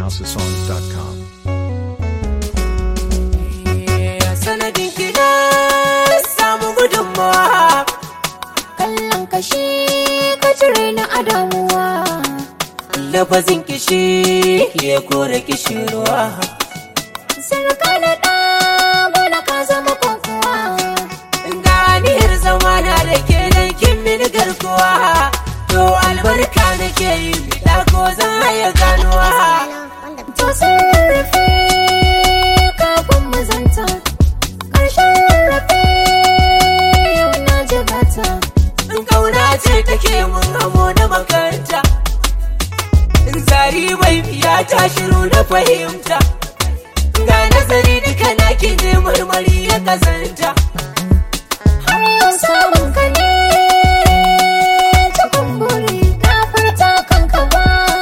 NigerHouseSongs.com. sanadin gida samu gudunmawa kallon kashi ka cire ni a damuwa lafazin kishi ya kore kishirwa sarka na ɗa gona ka zama kokowa ganiyar zamana da ke nan kin mini garkuwa to albarka nake yi da ko zan haya ganuwa to sun rarrafe kafin mu zanta ƙarshen rarrafe yau na ji gata in kauna ce take mun hamo na makaranta in zari bai biya ta shiru na fahimta ga nazari duka na ki je marmari ya kazanta har yau samun ka ne cikin buri ka furta kanka ba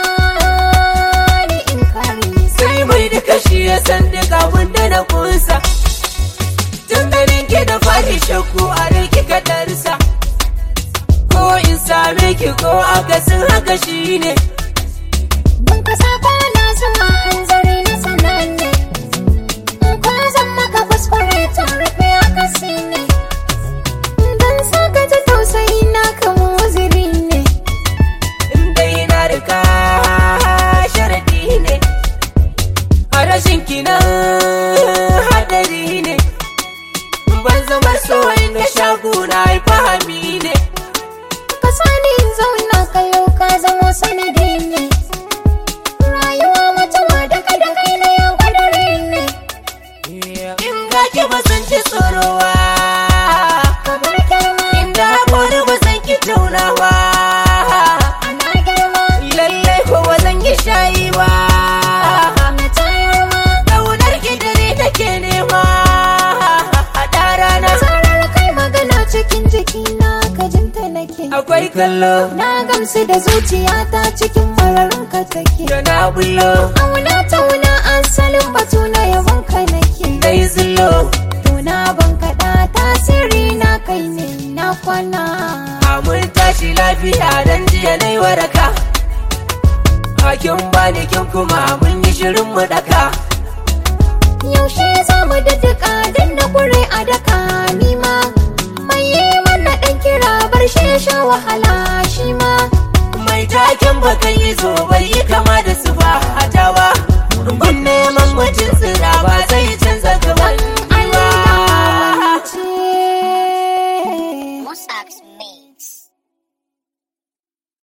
ni in kare sai mai duka shi ya san duk abin da na kunsa tun ganin ki da fari shakku a rai kika darsa ko in same ki ko akasin haka shi ne Ban kasa kwana zama hanzari na sananne In kwa zan maka kuskure ta rufe a kasi ne Don saka ta tausayi na kama waziri ne in dai na rika sharadi ne a rashin kinan hadari ne ban zama soyi na shaguna fahami ne Ka sani in zauna ka yau ka zama sanadi ne Rayuwa mutuwa daga da kai na yau kadari ne in ga ki ba san ci tsorowa Kamar girma inda haƙori ba san ki taunawa ana girma lallai ko ba zan yi shayi ba na tayar ma ƙaunar ki dare take nema haɗa rana Zarar kai magana cikin jikina ka jinta nake akwai kallo Na gamsu da zuciyata cikin mararin ka take da na bullo Auna tauna asalin batu na yabon ka nake dai zullo Tuna ban kaɗa tasiri na kai ne na kwana mun tashi lafiya dan jiya na yi waraka hakin bani kin kuma mun yi shirin mu daka Yaushe za mu daddaka dan da kure a daka nima Mai yi mana ɗan kira bar shi ya sha wahala shi ma mai taken bakan yi zo bai yi kama da su ba a tawa gun neman mutum tsira ba zai canza gaban Allah ba ce Musax me.